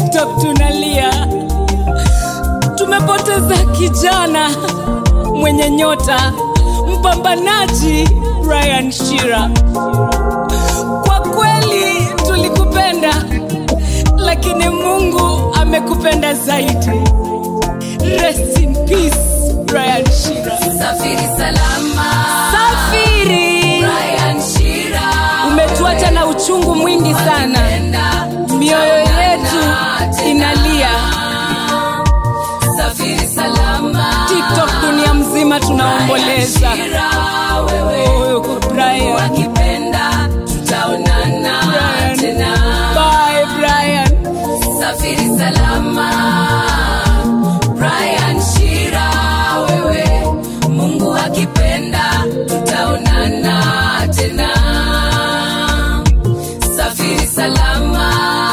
tiktok tunalia tumepoteza kijana mwenye nyota mpambanaji brian shira kwa kweli tulikupenda lakini mungu amekupenda zaidi rest in peace brian shira Safiri salama. safiri Brian Shira. umetuacha na uchungu mwingi sana Enda, mioyo yetu inalia Safiri salama. tiktok dunia mzima tunaomboleza Shira, wewe Oh, Brian. wakipenda tutaonana Brian. tena. Bye, Brian. Safiri salama. Brian Shira, wewe Mungu akipenda tutaonana tena. Safiri salama.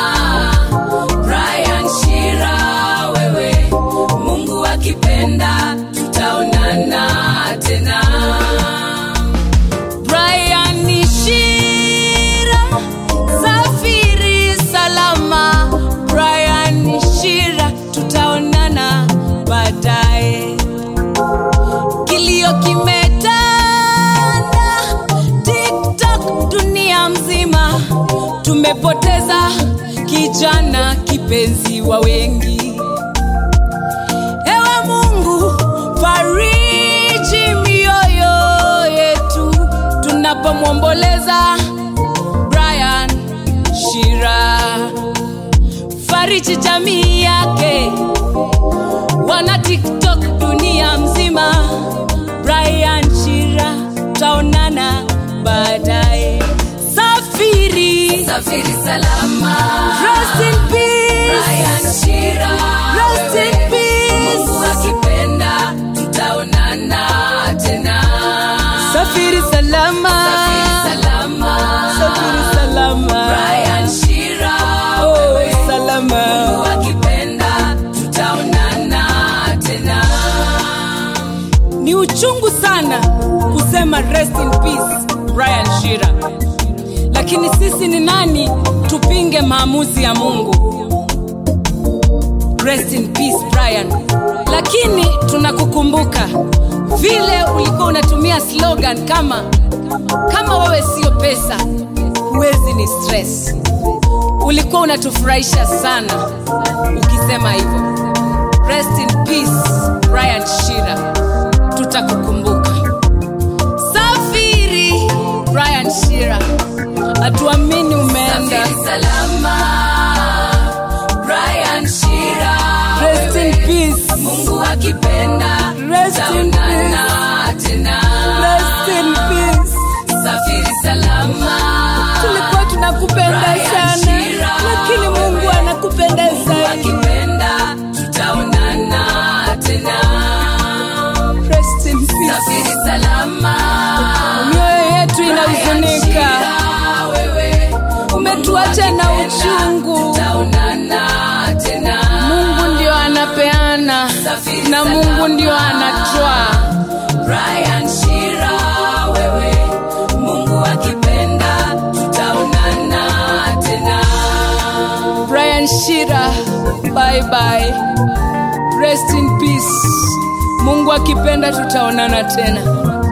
Brian Shira, wewe Mungu akipenda tutaonana tena. Brian Shira, safiri salama. Brian Shira, tutaonana baadaye. Kilio kimetanda TikTok dunia mzima, tumepoteza kijana kipenzi wa wengi. Ewe Mungu, fariji mioyo yetu tunapomwomboleza Brian Shira, fariji jamii yake, wana TikTok dunia mzima. Brian Shira, taonana baadaye. Safiri, Safiri salama. rest in peace, Brian Shira, rest in peace. Mungu akipenda tutaonana tena. Safiri salama, Safiri salama. safiri salama. Brian Shira, Oh, wewe salama. Mungu akipenda tutaonana tena. Ni uchungu sana kusema rest in peace Brian Shira, lakini sisi ni nani tupinge maamuzi ya Mungu? Rest in peace Brian, lakini tunakukumbuka vile ulikuwa unatumia slogan kama kama wewe sio pesa huwezi ni stress. Ulikuwa unatufurahisha sana ukisema hivyo. Rest in peace Brian Shira, tutakukumbuka. Safiri Brian Shira, hatuamini umeenda. Safiri salama. Brian Shira, Rest in wewe peace, Mungu akipenda Rest in tutaonana tena. rest in peace. Safiri salama. Tulikuwa tunakupenda Brian sana, Shira, lakini Mungu anakupenda zaidi. akipenda tutaonana tena. Rest in peace. Safiri salama. Mioyo yetu Brian inahuzunika, Shira, wewe umetuacha na uchungu. tutaonana tena. Mungu ndio anapeana Safiri na Mungu salama. ndio anatwaa. Brian Shira, wewe Mungu akipenda tutaonana tena. Brian Shira, bye bye. Rest in peace. Mungu akipenda tutaonana tena.